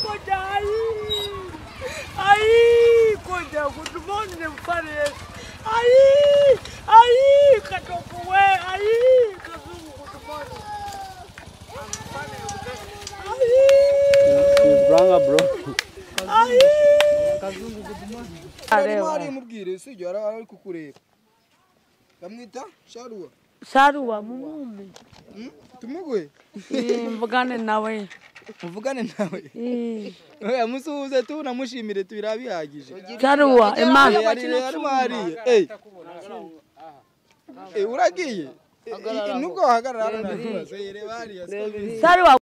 koca ay. Ay koca kutumon ne fare. Ay ay katoku we ay kazungu kutumon. Ntiburanga bro. Ay kazungu kutumoni ay. mubwire si ibyo araba ari kukureba bamwita sharuwa Saruwa mumume. tumuguhe Mvugane nawe. muvugane nawe Eh, oya musuhuze tu namushimire tu birabihagije Saruwa Eh, Imana. ari ari mwariye Eh. Eh, uragiye Eh, eh, nubwo wahagarara hano ntakibazo. Eh, reba hariya, siko bizi. Saruwa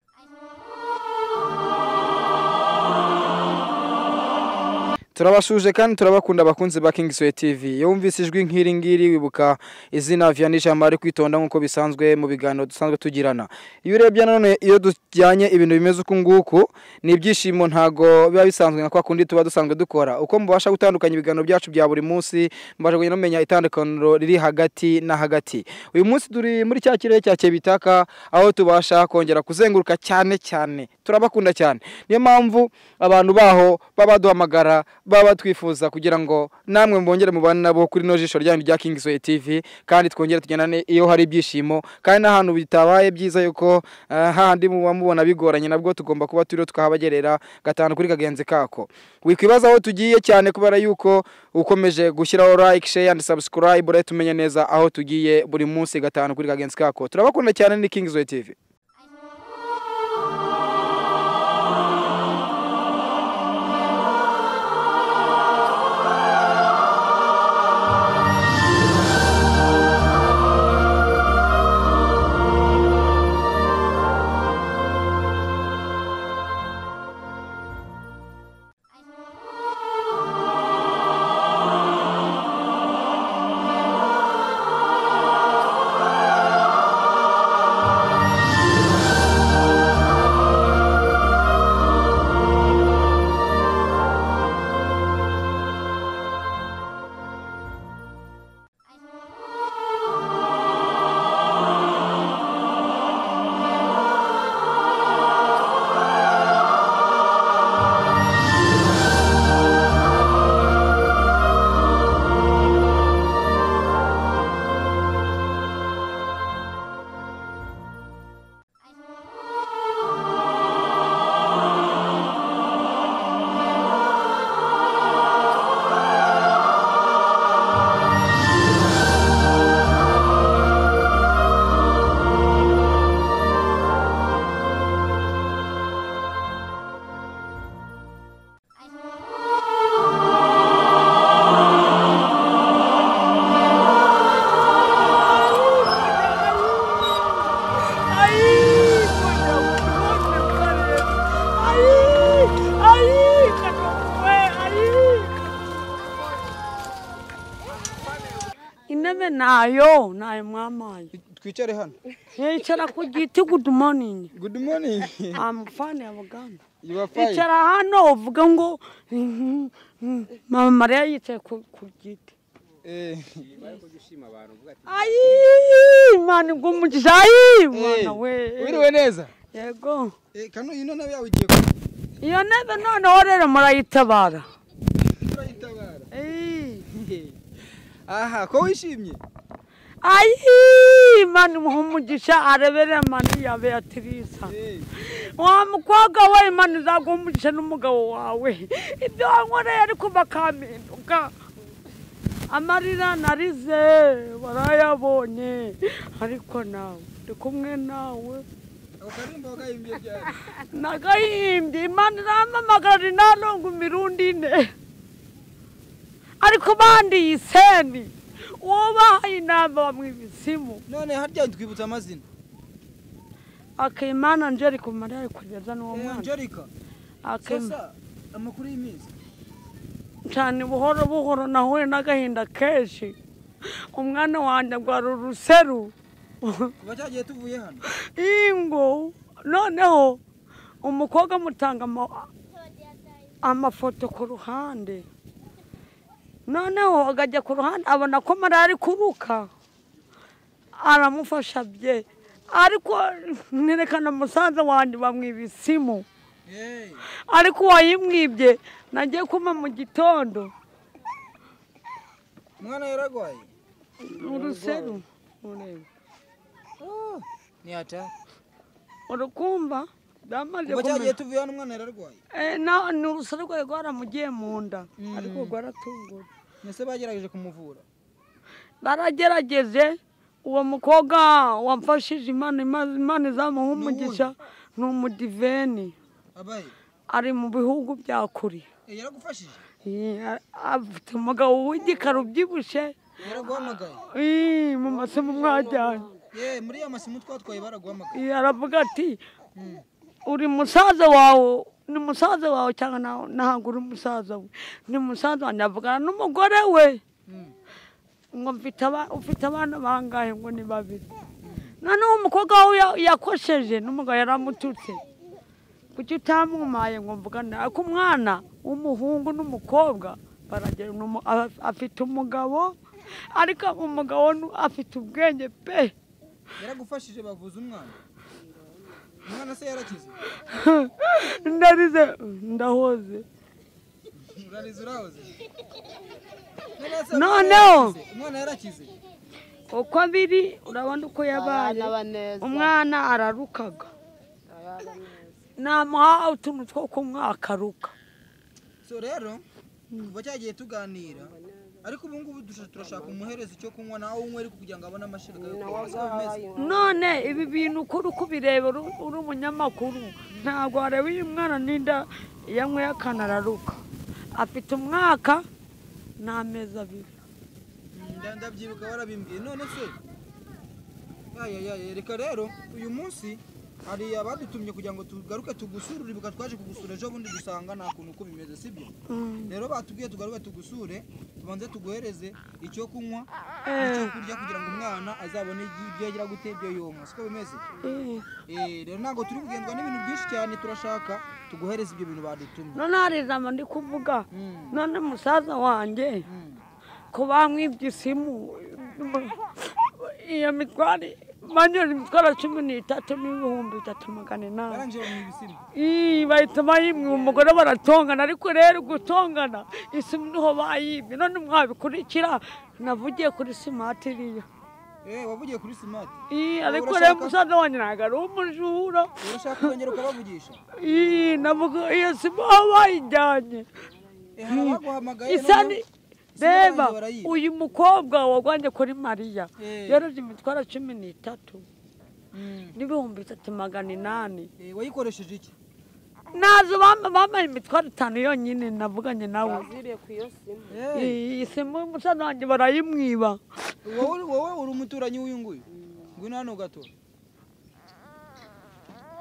turabashuje kandi turabakunda abakunzi ba kingisoye tv iyo wumvise ijwi nk'iri ngiri wibuka izina vianney ijambo ari kwitonda nk'uko bisanzwe mu biganiro dusanzwe tugirana iyo urebye nanone iyo tujyanye ibintu bimeze uku nguku ni ibyishimo ntago biba bisanzwe nka kwa kundi tuba dusanzwe dukora uko mubasha gutandukanya ibiganiro byacu bya buri munsi mubasha kugenda mumenya itandukaniro riri hagati na hagati uyu munsi turi muri cya kirere cya kebitaka aho tubasha kongera kuzenguruka cyane cyane turabakunda cyane niyo mpamvu abantu baho baba baduhamagara baba batwifuza kugira ngo namwe mwongere mubane nabo kuri no jisho ryanyu rya King Soy TV kandi twongere tugendane iyo hari ibyishimo kandi n'ahantu bitabaye byiza yuko eh, hahandi muba mubona bigoranye nabwo tugomba kuba turiho tukahabagerera gatanu kuri kagenzi kako wikwibaza aho tugiye cyane kubera yuko ukomeje gushyiraho like share and subscribe urahita tumenya neza aho tugiye buri munsi gatanu kuri kagenzi kako turabakunda cyane ni King Soy TV intebe nayo nayo mwamaye twicare hano yicara ku giti good morning good morning I'm fan ya Buganda you are fine icara hano uvuga ngo "Mhm, mhm." mama Mariya yicaye ku ku giti eh ayi imana igumugisha ayi mwana we wiriwe neza yego Eh, kano ino nawe yawe ugiye ku- iyo ntebe noneho rero murayitabara urayitabara Ey. aha ko wishimye ayi mani muha umugisha arebere mani ya beatrice Eh, wa mukobwa we imana izaguha umugisha n'umugabo wawe ibyo wankoreye ariko bakampinduka amarira narize barayabonye ariko nawe ndi kumwe nawe ako karirimbo wakahimbye ryari nagahimbye imana irampamagara inaronga imirundi ine ariko bandi iyi seni uwo bahaye inama bamwiba isimu none harya twibutsa amazina akimana angelica umara ari kugeza n'uwo Eh, mwana angelica Akimana. sasa amakuru y'iminsi cyane buhoro buhoro nahuye n'agahinda kenshi umwana wanjye agwara uruseru kuva cyagiye tuvuye hano ingo noneho umukobwa amutanga ama- amafoto ku ruhande noneho agajya ku ruhande abona ko mariya ari kuruka aramufasha bye ariko nerekana musaza wanjye bamwiba isimu ariko uwayimwibye nagiye kuma mu gitondo umwana yaragwaye uruseru ntiyata urukumva byamaze kuva cyagiye kumera tuvuye hano umwana yararwaye Eh, na- ni urusoro rwari rwaramugiye mu nda ariko rwaratungura mbese bagerageje kumuvura baragerageze uwo mukobwa wamfashije imana Imana- imana izamuha umugisha ni umudiveni abaye ari mu bihugu bya kure Eh, yaragufashije Yeah, afite umugabo w'igikara ubyibushye yaraguhamagaye Ih, mu masomo mwajyanye ye muri ya masimu twatwaye baraguhamagaye Ih, aravuga ati uri musaza wawe ni musaza wawe cyangwa nta- ntabwo uri musaza we ni musaza wanjye avugana n'umugore we ngo mfite aba- ufite abana bangahe ngo ni babiri noneho umukobwa wawe ya- yakosheje n'umugabo yaramututse kuki utamwumaye ngo mvugane ariko umwana w'umuhungu n'umukobwa baragera n'umu- a- afite umugabo ariko umugabo nu- afite ubwenge pe yaragufashije bavuza umwana umwana se yarakize ndarize ndahoze urarize urahoze None se Noneho. umwana yarakize? umwana yarakize uko abiri urabona uko yabaye umwana ararukaga namuha utuntu two kumwakaruka so rero kuva cyagiye tuganira ariko ubu ngubu dushaka- turashaka umuhereza icyo kunywa nawe unywera kugira ngo abone amashereka yo kunywa Siko bimeze? none ibi bintu ukuri kubireba uri uri umunyamakuru ntabwo wareba uyu mwana n'inda yanyweye akantu araruka afite umwaka n'amezi abiri Nda- ndabyibuka warabimbwiye none se yayayaye reka rero uyu munsi hari abadutumye kugira ngo tugaruke tugusure uribuka twaje kugusura ejo bundi dusanga nta kuntu uko bimeze sibyo Mm. rero batubwiye tugaruke tugusure tubanze tuguhereze icyo kunywa Eh. n'icyo kurya kugira ngo umwana azabone ibyo- ibyo yagira gute ibyo yonka siko bimeze Eh. Eh, rero ntabwo turi kugendwa n'ibintu byinshi cyane turashaka tuguhereze ibyo bintu badutumye none hari ijambo ndi kuvuga Mm. none musaza wanjye Mm. ko bamwibye isimu iyo mitwari banyura imitwaro cumi n'itatu n'ibihumbi bitatu magana inani barangije bamenya ibisimu Ii, bahita bayimwe umugore baratongana ariko rero gutongana isimu niho bayibye none mwabikurikira navugiye kuri simati iriya Eh, wavugiye kuri simati Ii, ariko Urashaka- rero musaza wanjye ntabwo ari umujura urashaka kongera ukabavugisha Ii, navuga iyo simu aho bayijyanye Eh, hari abaguhamagaye isani noneho- reba Isimu barayiba. uyu mukobwa wagwanye kuri mariya Eh. yoroje imitwaro cumi n'itatu Mm. n'ibihumbi bitatu magana inani Eh, wayikoresheje iki nazo bam- bambaye imitwaro itanu yonyine navuganye nawe aziriye ku iyo simu Eh, iyi simu y'umusaza wanjye barayimwiba wowe wowe uri umuturanyi w'uyu nguyu ngwino hano gatora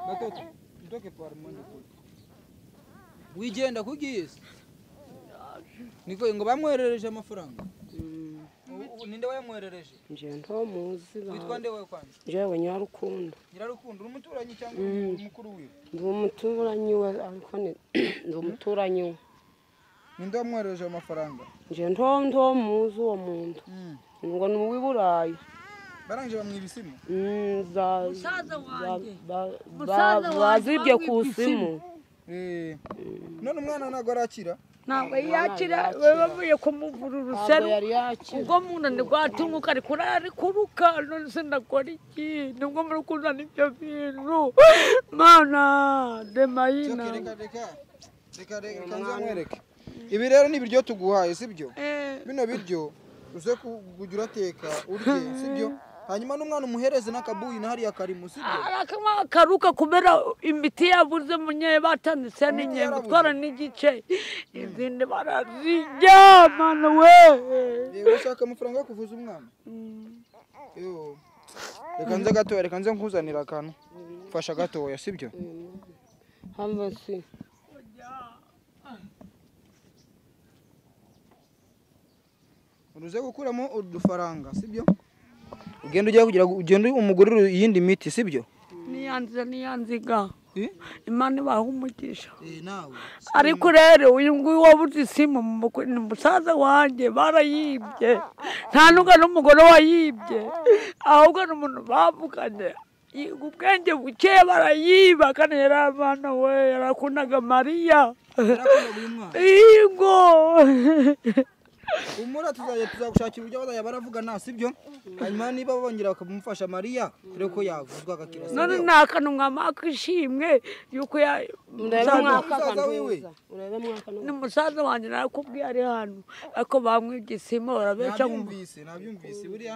gatoto ndoke parumonde kure wigenda kugiye se niko ngo bamwoherereje amafaranga U- u- ninde wayamwoherereje ngewe nto muzi witwa nde we kwanza ngewe nyarukundo nyirarukundo uri umuturanyi cyangwa uri mukuru wiwe ndi umuturanyi we ariko ni- ndi umuturanyi we ninde wamwoherereje amafaranga ngewe nto nto muzi uwo muntu ngo ni uw'i burayi barangije bamwiba isimu Mm, za- musaza wanjye ba- Musaza wanjye ba- bazibye ku wamwibye simu Eh, none umwana ntabwo arakira ntabwo yakira we bavuye kumuvura ntabwo uruseru yari yakira ubwo mu nda ndi rwatunguka ariko ararikuruka none se ndakora iki nibwo muri kuzana ibyo bintu mana demayina reka reka reka reka reka nzamwereke ibi rero ni ibiryo tuguhaye sibyo Eh, bino biryo uze kujya urateka urye sibyo hanyuma n'umwana umuhereze n'akabuyi na hariya karimo sibyo arakanywa karuka kubera imiti yabuze munye batanditse n'inyembe itwara n'igice izindi barazirya mana we Eh, urashaka amafaranga yo kuvuza umwana Yo. reka nze gatoya reka nze nkuzanira akantu fasha gatoya sibyo hano si uruze gukuramo udufaranga sibyo ugenda ugiye kugira ngo ugende umugurire iyindi miti sibyo niyanziza niyanziga Eh? imana ibaha umugisha nawe ariko rero uyu nguyu wabuze isimu mu mukwe- ni musaza wanjye barayibye nta n'ubwo n'umugore wayibye ahubwo ni umuntu bavuganye yiga ubwenge buke barayiba kandi yari abana we yarakundaga mariya yarakunda buri mwana yego umura tuzajya tuzagushakira uburyo bazajya baravugana sibyo hanyuma niba bongera bakamufasha mariya kureba ko yavuzwa agakira none sibyo ni akantu mwamaka ishimwe y'uko ya- urebe musaza- mwaka musaza wiwe. akanuza urebe mwaka ni musaza wanjye narakubwiye ari hano ariko bamwibye isima barabeshya ngo nabyumvise nabyumvise buriya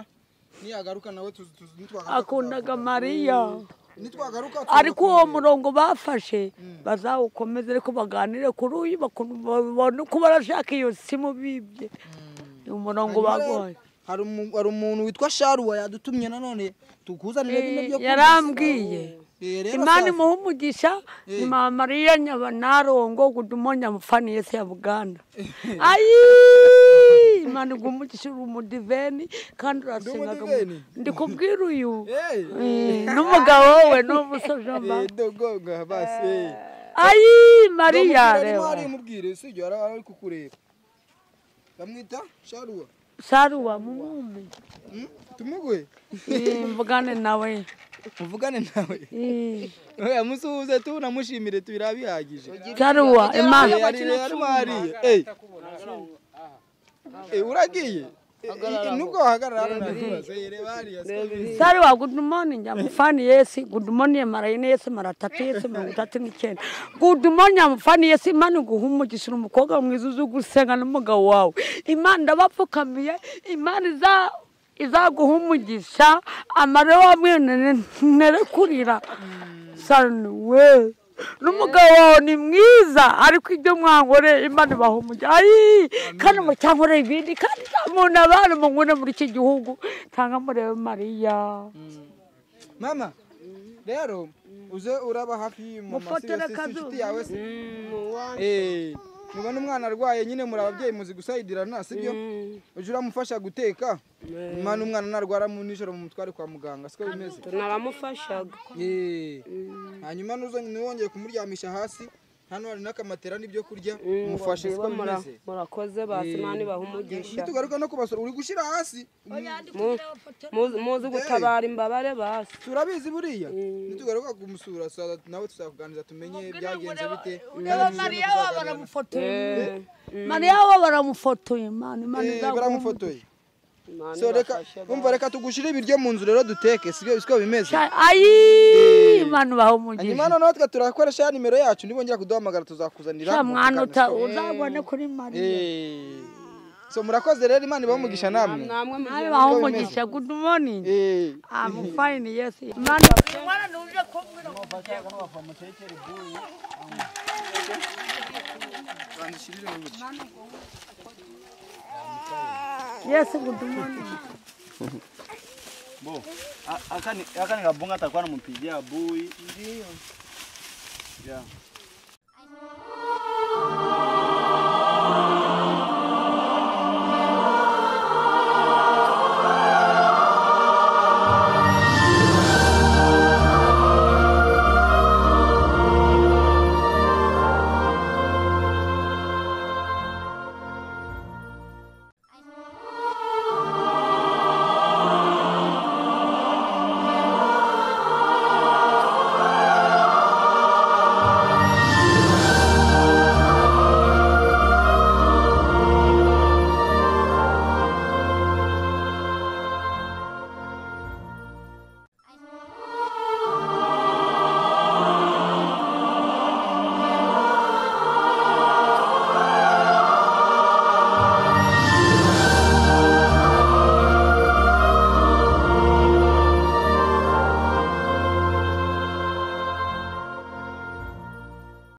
niyagaruka nawe tuzi tuzi nitwagaruka akundaga mariya tuzavuga. nitwagaruka ariko uwo murongo bafashe bazawukomeze ariko baganire kuri uyu baku- babone uko barashaka iyo simu bibye uyu murongo Hanyuma rero, bagoye hari umu- hari umuntu witwa sharuwa yadutumye nanone tukuzanire bino byo kurya. yarambwiye Eh, rero imana sasa, imuha umugisha ni mama mariya nyabanarongo gudumonya mufani yese ya buganda ayi imana iguha umugisha uri umudiveni kandi urasenga umudiveni? ndikubwira uyu eh, eh, n'umugabo we n'umusaza mba eh, dogonga basi eh. ayi mariya Ndamubwira arimo reba hariya umubwire usibye yari ari kukureba bamwita sharuwa saruwa mumume Hmm? tumuguhe Eh, mvugane nawe muvugane nawe Eh, oya musuhuze tu namushimire tubira bihagije saruwa imana Eh, ari arimo hariya Eh. Eh, uragiye Eh, eh, nubwo wahagarara hano ndakubaza. Eh, reba hariya siko- Sari wa good morning ya mfani yesi good morning ya mara ine yesi mara tatu yesi mirongo itatu n'icyenda good morning ya mfani yesi imana iguha umugisha uri umukobwa mwiza uzi gusenga n'umugabo wawe imana ndabapfukamiye imana iza izaguha umugisha amare wa mwene nere kurira sani we n'umugabo wawe ni mwiza ariko ibyo mwangore imana ibaha umugisha ayi kandi mucyangore ibindi kandi nta muntu abana mungune muri iki gihugu tanga murebe mariya mama rero uze uraba hafi y'umama si Mufotere inshuti kazuba. yawe se n'akanuza Eh, mubona umwana arwaye nyine muri ababyeyi muzi gusayidirana sibyo uje uramufasha guteka mwana umwana narwara mu nijoro mu mutwe ari kwa muganga siko bimeze tunaramufashaga Eh, hanyuma nuzo ntiwongeye kumuryamisha hasi hano hari n'akamatera n'ibyo kurya umufashe siko mura- bimeze murakoze basi imana ibaha umugisha nitugaruka no kubasura uri gushyira hasi Mu- muzi- muzi gutabara imbabare basi turabizi buriya nitugaruka kumusura sa- nawe tuzakuganiriza tumenye byagenze bite ureba mariya wa baramufotoye mariya wa baramufotoye mani imana Eh, izaguha baramufotoye Imana so reka ibafashe umva reka tugushyire ibiryo mu nzu rero duteke sibyo siko bimeze umugisha ayi imana ibaha hanyuma umugisha noneho twe turakoresha ya nimero yacu nibongera kuduhamagara tuzakuzanira Sha mwana mukaganira, uta- siko? uzabone kuri mariya Eh. so murakoze rero imana ibamugisha namwe namwe mu nawe ibaha umugisha good morning Eh. amufayini yesi imana yesi good morning Bo, a- aka ni- aka nikabonga atakuwa nampigia bui. Ndio. Yeah.